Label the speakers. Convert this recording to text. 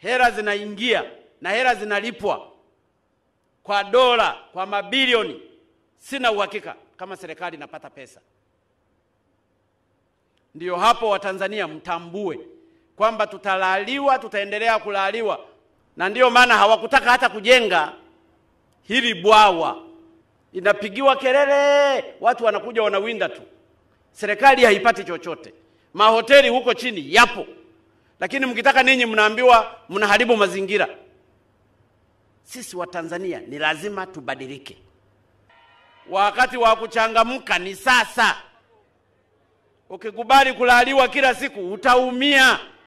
Speaker 1: hela zinaingia na hela zinalipwa kwa dola, kwa mabilioni. Sina uhakika kama serikali inapata pesa. Ndiyo hapo Watanzania mtambue kwamba tutalaliwa, tutaendelea kulaliwa, na ndiyo maana hawakutaka hata kujenga hili bwawa. Inapigiwa kelele, watu wanakuja wanawinda tu, serikali haipati chochote. Mahoteli huko chini yapo, lakini mkitaka ninyi mnaambiwa mnaharibu mazingira. Sisi Watanzania ni lazima tubadilike. Wakati wa kuchangamka ni sasa. Ukikubali kulaliwa kila siku utaumia.